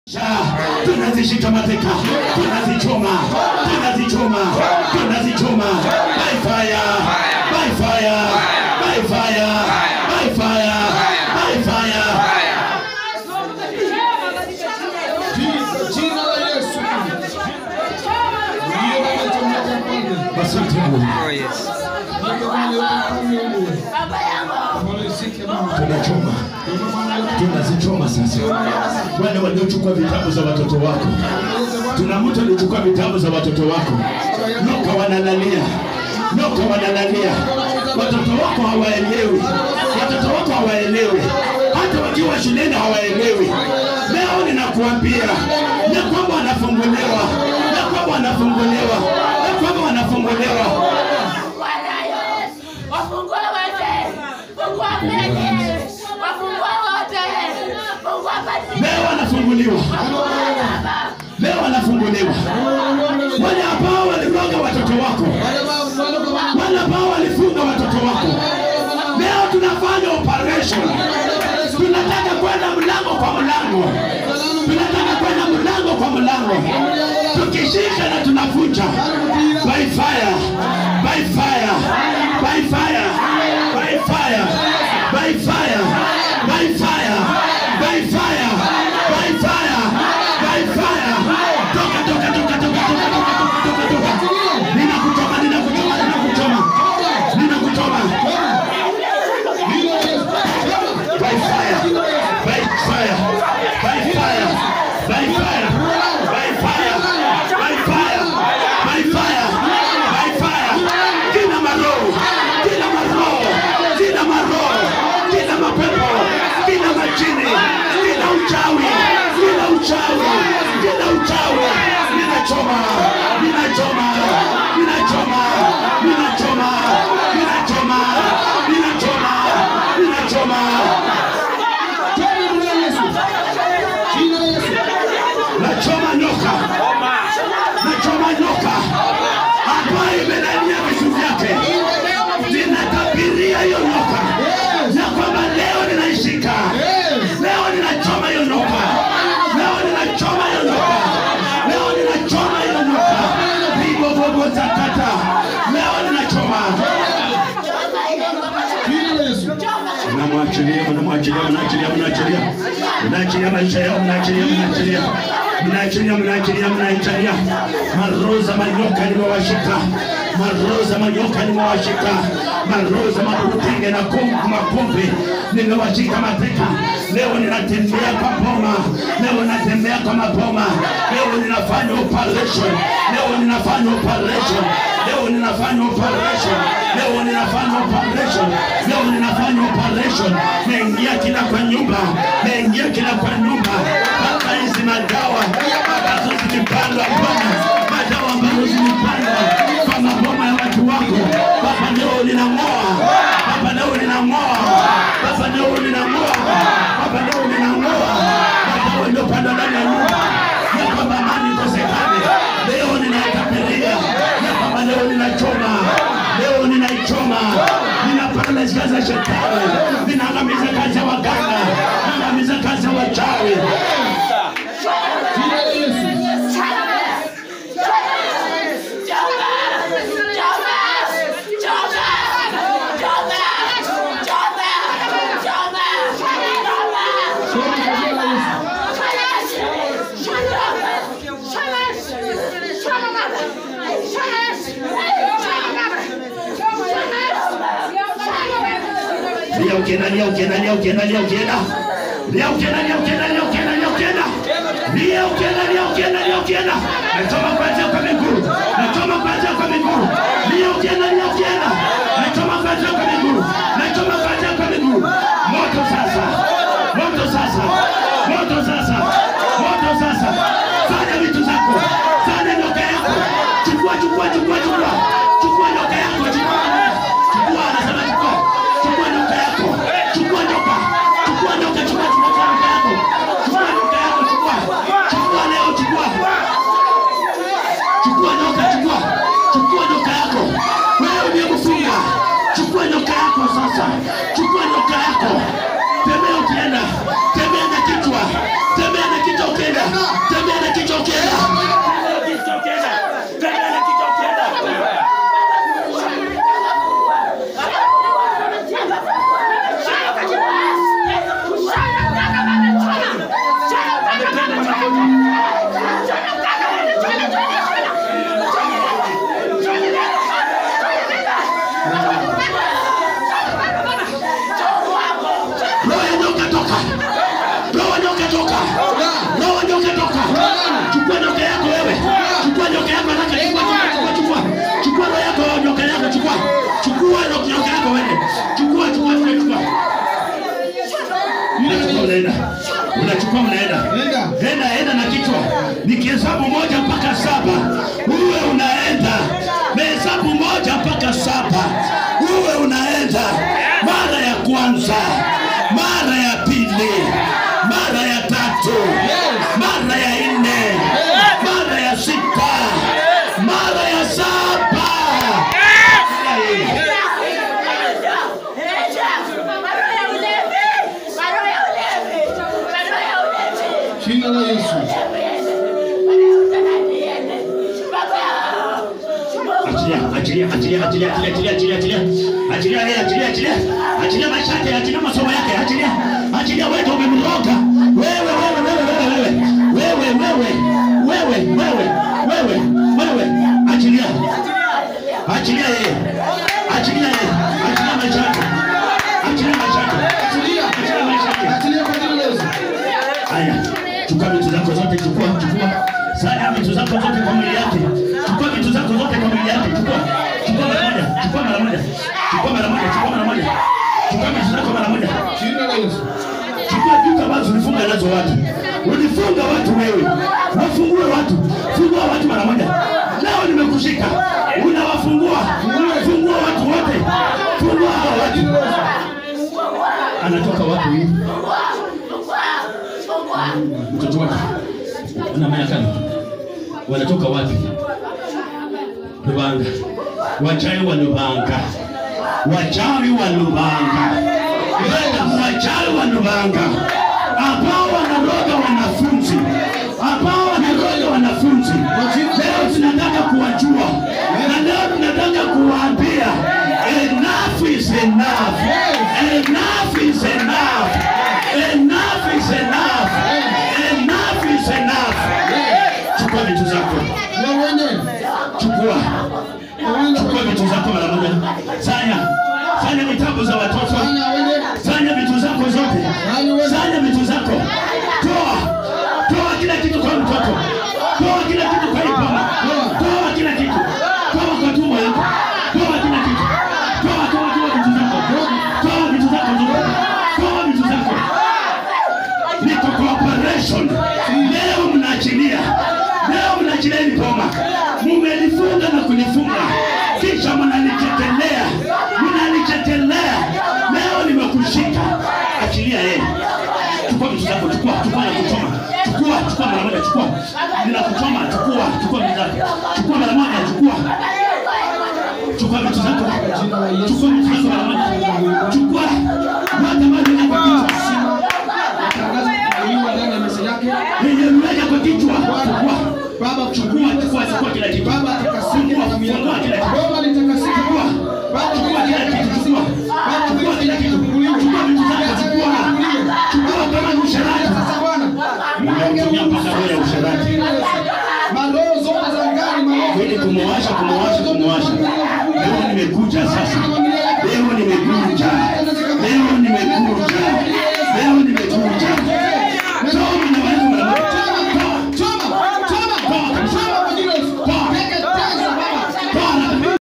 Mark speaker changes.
Speaker 1: tunazishika mateka, tunazichoma, tunazichoma, tunazichoma by fire, by fire, by fire, by fire, by fire.
Speaker 2: Jina la Yesu. Ndiyo wanachomeka mfalme.
Speaker 1: Asante Mungu,
Speaker 3: Oh, yes.
Speaker 2: Ndiyo wanachomeka mfalme. Wanaisike Baba.
Speaker 1: tunachoma, tunazichoma sasa. Wale waliochukua vitabu za watoto wako, tuna mtu alichukua vitabu za watoto wako, noka wanalalia, noka wanalalia. Watoto wako hawaelewi, watoto wako hawaelewi, hata wakiwa shuleni hawaelewi. Leo ninakuambia ya kwamba wanafunguliwa, ya kwamba wanafunguliwa, ya kwamba wanafunguliwa.
Speaker 4: Wafungue wote, fungua mbele, wafungue wote, fungua basi.
Speaker 1: Leo wanafunguliwa, leo wanafunguliwa. Wale ambao waliroga watoto wako, wale ambao walifunga watoto wako, leo tunafanya operation. Tunataka kwenda mlango kwa mlango, tunataka kwenda mlango kwa mlango, tukishika na tunavunja by fire, by fire, by fire, by fire, by fire, by fire, by fire, by fire, by fire. Toka, toka, toka, toka, toka, toka, toka, toka, toka. Ninakuchoma, ninakuchoma, ninakuchoma, ninakuchoma. by fire, by fire, by fire, by fire, by fire, by fire, by fire, by fire. Kila maroho, kila maroho, kila maroho, kila mapepo, kila majini, kila uchawi, kila uchawi, kila uchawi, ninachoma, ninachoma, ninachoma, ninachoma, ninachoma, ninachoma, ninachoma. nachoma nyoka, nachoma nyoka ambayo imelalia vitu vyake. Ninatabiria hiyo nyoka ya kwamba leo ninaishika, leo ninachoma hiyo nyoka, leo ninachoma hiyo nyoka, leo ninachoma hiyo nyoka, vibobobo takata, leo ninachoma mnamwachilia mnamwachilia mnaachilia mnaachilia mnaachilia maisha yao mnaachilia mnaachilia mnaachilia mnaachilia mnaachilia maroza manyoka nimewashika maroza manyoka nimewashika maroza mapupinge na kungu mapumbi nimewashika mateka leo ninatembea kwa boma leo ninatembea kwa maboma leo ninafanya operation leo ninafanya operation leo ninafanya operation leo ninafanya operation leo ninafanya operation naingia kila kwa nyumba naingia kila kwa nyumba mpaka hizi madawa ambazo zilipandwa bwana madawa ambazo zilipandwa kwa maboma ya watu wako baba leo ninang'oa baba leo ninang'oa baba leo ninang'oa baba leo ninang'oa madawa iliyopandwa ndani ya nyumba ya kwamba amani ikosekane leo ninaitapiria ya kwamba leo ninachoma leo ninaichoma ninaparalyze kazi ya shetani ninaangamiza kazi ya waganga ninaangamiza kazi ya wachawi lia ukienda lia ukienda lia ukienda lia ukienda lia ukienda lia ukienda lia ukienda lia ukienda lia ukienda lia ukienda lia ukienda nachoma kuanzia kwa miguu nachoma kuanzia kwa miguu lia ukienda lia ukienda nachoma kuanzia kwa miguu nachoma kuanzia kwa miguu moto sasa moto sasa moto sasa moto sasa fanya vitu zako fanya nyoka yako chukua chukua chukua chukua chukua nyoka yako chukua chukua anasema chukua chukua nyoka yako chukua nyoka chukua nyoka chukua chukua nyoka yako chukua nyoka yako chukua chukua leo chukua roho ya nyoka toka roho ya nyoka toka roho ya nyoka toka chukua nyoka yako wewe chukua nyoka yako haraka chukua chukua chukua chukua roho yako nyoka yako chukua chukua ro- nyoka yako wewe chukua chukua chukua chukua unachukua unaenda unachukua unaenda
Speaker 2: Nenda.
Speaker 1: enda enda na kichwa nikihesabu moja mpaka saba uwe unaenda mehesabu moja mpaka saba uwe unaenda mara ya kwanza mara ya pili mara ya tatu mara ya nne mara ya sita mara ya saba
Speaker 2: Jina la Yesu.
Speaker 1: achilia achilia achilia achilia achilia achilia achilia achilia yeye achilia achilia achilia maisha yake achilia masomo yake achilia achilia wewe ndio umemroga wewe wewe wewe wewe wewe wewe wewe wewe wewe wewe achilia achilia yeye achilia yeye achilia maisha yake achilia maisha yake
Speaker 2: Achilia.
Speaker 1: achilia maisha yake
Speaker 2: Achilia kwa jina la Yesu.
Speaker 1: Haya, chukua vitu zako zote, chukua, chukua. Sanya vitu zako zote kwa mwili yake. Chukua vitu zako zote kwa mwili yake. Chukua. Chukua mara moja. Chukua mara moja. Chukua mara moja. Chukua mara moja. Chukua vitu zako mara moja.
Speaker 2: Jina la Yesu.
Speaker 1: Chukua vitu ambazo ulifunga nazo watu. Ulifunga watu wewe. Wafungue watu. Fungua watu mara moja. Leo nimekushika. Unawafungua. Fungua watu wote. Fungua hao watu. Anatoka wapi huyu? mtoto wake ana miaka wanatoka wapi? Lubanga, wachawi wa Lubanga, wachawi wa Lubanga, Wenda wachawi wa Lubanga ambao wanaroga wanafunzi, ambao wanaroga wanafunzi. Leo tunataka kuwajua na leo tunataka kuwaambia enough is enough, enough is enough, enough is enough, enough is enough. Chukua vitu zako,
Speaker 2: Na uende.
Speaker 1: chukua
Speaker 2: Na uende.
Speaker 1: chukua vitu zako mara moja. Sanya sanya vitabu za watoto,
Speaker 2: Fanya uende.
Speaker 1: sanya vitu zako zote, sanya vitu zako, toa toa kila kitu kwa mtoto, toa kila kitu kwa ipoma, toa kila kitu, toa kwa tumbo yako, toa kila kitu, toa toa toa vitu zako, toa vitu zako zote, toa vitu zako. Niko kwa operation leo, mnaachilia leo, mnaachilia hili boma, mumelifunga na kulifunga, kisha mnalichetelea, mnalichetelea. Leo nimekushika, achilia yeye. Chukua vitu zako, chukua, chukua na kuchoma, chukua, chukua mara moja, chukua, ninakuchoma, chukua, chukua vitu zako, chukua mara moja, chukua, chukua vitu zako, chukua vitu zako mara moja, chukua, wata maji na kwa kichwa
Speaker 2: Tangaza kuiwa ndani ya meza yake.
Speaker 1: nimemweka kwa kichwa. Chukua,
Speaker 2: Baba
Speaker 1: chukua, chukua, chukua kila kitu.
Speaker 2: Baba atakasika
Speaker 1: Chukua,
Speaker 2: damu yako.
Speaker 1: fungua kila kitu.
Speaker 2: Baba litakasika.
Speaker 1: Chukua,
Speaker 2: Baba
Speaker 1: chukua kila kitu. Chukua, chukua kila kitu. Chukua vitu zako. Chukua, chukua kama ni usherati.
Speaker 2: Sasa Bwana.
Speaker 1: Nimemtumia mpaka roho ya usherati
Speaker 2: Maroho zote za ngani, maroho
Speaker 1: ili kumwasha, kumwasha, kumwasha. Leo nimekuja sasa, leo nimekuja, leo